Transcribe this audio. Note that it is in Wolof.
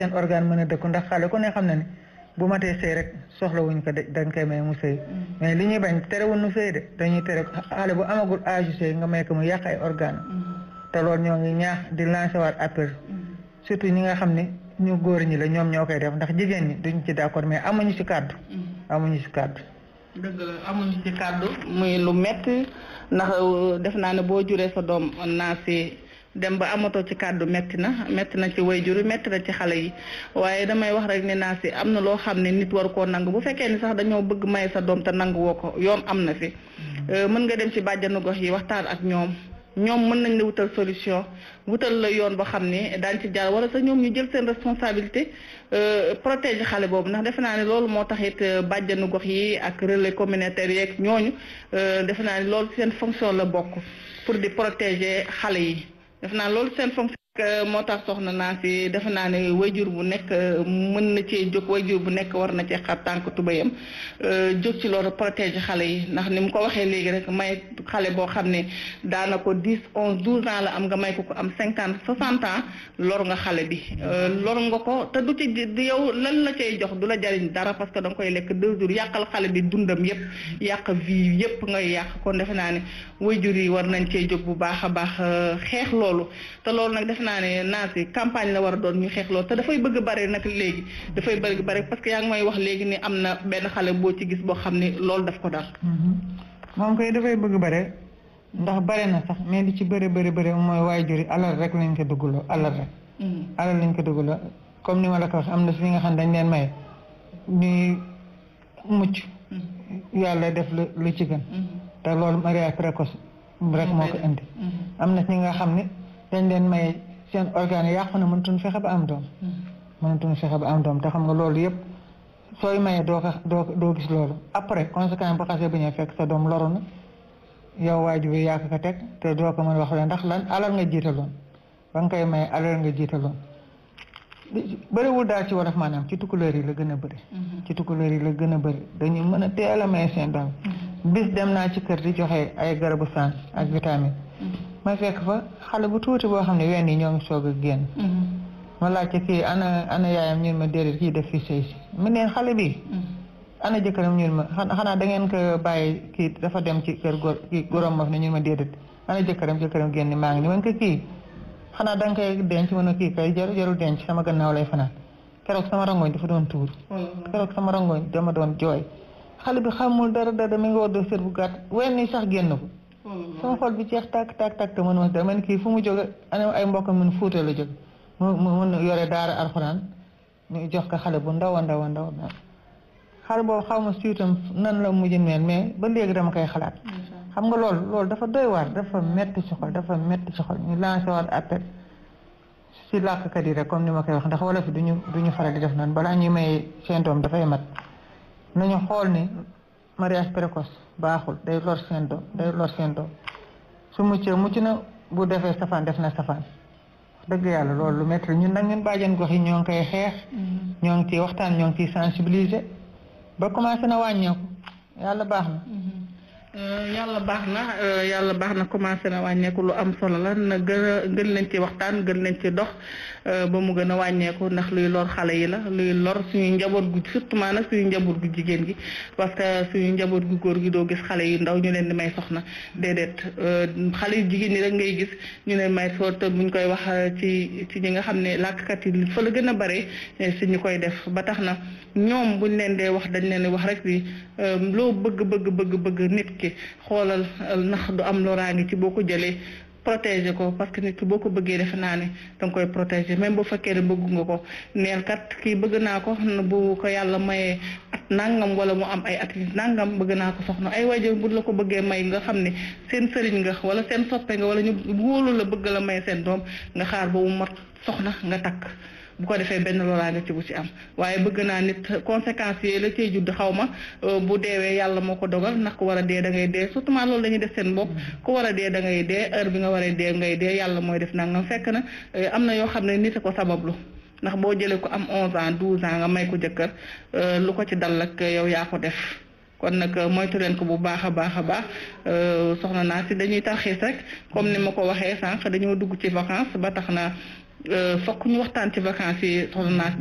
seen organe mën a dëkku ndax xale ku ne xam na ne bu matee sëy rek soxla wuñ ko dañ koy may mu sëy mais li ñuy bañ terewul nu sëy de dañuy tere xale bu amagul âge sëy nga may ko mu yàq ay organe te loolu ñoo ngi ñaax di lancer waat appel surtout ñi nga xam ne ñu góor ñi la ñoom ñoo koy def ndax jigéen ñi duñ ci d'accord mais amuñu ci kàddu amuñu ci kàddu dëgg la amuñu ci kàddu muy lu metti ndax def naa ne boo juree sa doom naa si dem ba amatoo ci kàddu metti na metti na ci wayjur metti na ci xale yi waaye damay wax rek ne naa si am na loo xam ne nit waru koo nangu bu fekkee ni sax dañoo bëgg may sa doom te nangu woo ko yoon am na fi mën nga dem ci bàjjanu gox yi waxtaan ak ñoom ñoom mën nañ la wutal solution wutal la yoon boo xam ne daañ ci jaar wala sax ñoom ñu jël seen responsabilité protéger xale boobu ndax defe naa ne loolu moo tax it bàjjanu gox yi ak relais communautaire yeeg ñooñu defe naa ne loolu seen fonction la bokk pour di protéger xale yi defe naa loolu seen fonction moo tax soxna naa si defe naa ne wayjur bu nekk mën na cee jóg wayjur bu nekk war na cee xar tànk tubayam jóg ci loolu protéger xale yi ndax ni mu ko waxee léegi rek may xale boo xam ne daana ko dix onze douze ans la am nga may ko ko am cinquante soixante ans lor nga xale bi lor nga ko te du ci di yow lan la cay jox du la jariñ dara parce que da nga koy lekk deux jours yàqal xale bi dundam yépp yàq vie yépp ngay yàq kon defe naa ne wayjur yi war nañ cee jóg bu baax a baax xeex loolu te loolu nag defe naa ne naa si campagne la war a doon ñu xeex loolu te dafay bëgg bare nag léegi dafay bëgg bare parce que yaa ngi may wax léegi ni am na benn xale boo ci gis boo xam ne loolu daf ko dal moom koy dafay bëgg bare ndax bare na sax mais li ci bëri bëri bëri mooy waajur yi alal rek lañ ko duggaloo alal rek alal lañ ko duggaloo comme ni ma la ko wax am na si nga xam dañ leen may ñuy mucc yàlla def lu lu ci gën te loolu mariage précoce rek moo ko indi am na si nga xam ne dañ leen may seen organe yàqu na mënatuñ fexe ba am doom mënatuñ fexe ba am doom te xam nga loolu yëpp sooy maye doo ko doo doo gis loolu après conséquence bu xasee bu ñëw fekk sa doom loru na yow waajur bi yaa ko teg te doo ko mën wax la ndax lan alal nga jiitaloon ba nga koy maye alal nga jiitaloon bëriwul daal ci wolof maanaam ci tukkuleer yi la gën a bëri ci tukkuleer yi la gën a bëri dañu mën a teel a maye seen doom bis dem naa ci kër di joxe ay garabu saan ak vitamine ma fekk fa xale bu tuuti boo xam ne wenn yi ñoo ngi soog a génn ma laajte kii ana ana yaayam ñun ma déedéet kii def fi sëy si mu neen xale bi ana jëkkëram ñun ma xanaa da ngeen ko bàyyi kii dafa dem ci kër góor kii góoram ma fi ne ñun ma déedéet ana jëkkëram jëkkëram génn maa ngi ni man ko kii xanaa da nga koy denc mën a kii kay jarul jarul denc sama gannaaw lay fanaan keroog sama rangoñ dafa doon tuur keroog sama rangoñ dama doon jooy xale bi xamul dara dara mi ngi woddoo sër bu gàtt wenn yi sax génn ko sama xol bi jeex tàkk tàkk tàkk te mënuma dara man kii fu mu jóge ana ay mbokkam mun fuuta la jóg mu mu mun yore daara alxuraan ñu jox ko xale bu ndaw a ndaw a ndaw xale boobu xaw ma siitam nan la mujj mel mais ba léegi dama koy xalaat xam nga loolu loolu dafa doy waar dafa metti ci xol dafa metti ci xol ñu lancé waat appel si làkkat yi rek comme ni ma koy wax ndax wala fi duñu duñu faral di def noonu balaa ñuy may seen doom dafay mat nañu xool ni mariage précoce baaxul day lor seen doom day lor seen doom su muccee mucc na bu defee safaan def na safaan dëgg yàlla loolu lu métti ñun nag ñun bàjjen gox yi ñoo ngi koy xeex ñoo ngi ciy waxtaan ñoo ngi ciy sensibiliser ba commencé na wàññeeku yàlla baax na yàlla baax na yàlla baax na commencé na wàññeeku lu am solo la na gën a gën leen ci waxtaan gën leen ci dox ba mu gën a wàññeeku ndax luy lor xale yi la luy lor suñu njaboot gu surtout nag suñu njaboot gu jigéen gi parce que suñu njaboot gu góor gi doo gis xale yu ndaw ñu leen di may soxna déedéet xale yu jigéen ñi rek ngay gis ñu leen may soo te buñ koy wax ci ci ñi nga xam ne làkkat yi fa la gën a bare si ñu koy def ba tax na ñoom buñ leen dee wax dañ leen di wax rek ni loo bëgg bëgg bëgg bëgg nit ki xoolal ndax du am loraange ci boo ko jëlee protéger ko parce que nit ki boo ko bëggee defe naa ne danga koy protéger même bu fekkee ne bëgg nga ko neel kat kii bëgg naa ko bu ko yàlla mayee at nangam wala mu am ay at nangam bëgg naa ko soxna ay waajur bu la ko bëggee may nga xam ne seen sëriñ nga wala seen soppe nga wala ñu wóolu la bëgg la may seen doom nga xaar ba mu mat soxna nga takk bu ko defee benn loraange ci bu ci am waaye bëgg naa nit conséquences yi la cay judd xaw ma bu deewee yàlla moo ko dogal ndax ku war a dee da ngay dee surtout loolu dañuy def seen bopp ku war a dee da ngay dee heure bi nga war a dee ngay dee yàlla mooy def nangam fekk na am na yoo xam ne nit a ko sabablu ndax boo jëlee ko am 11 ans 12 ans nga may ko jëkkër lu ko ci dal ak yow yaa ko def. kon nag moytu leen ko bu baax a baax a baax soxna naa si dañuy tarxiis rek comme ni ma ko waxee sànq dañoo dugg ci vacances ba tax na fokk ñu waxtaan ci vacances yi soxna naas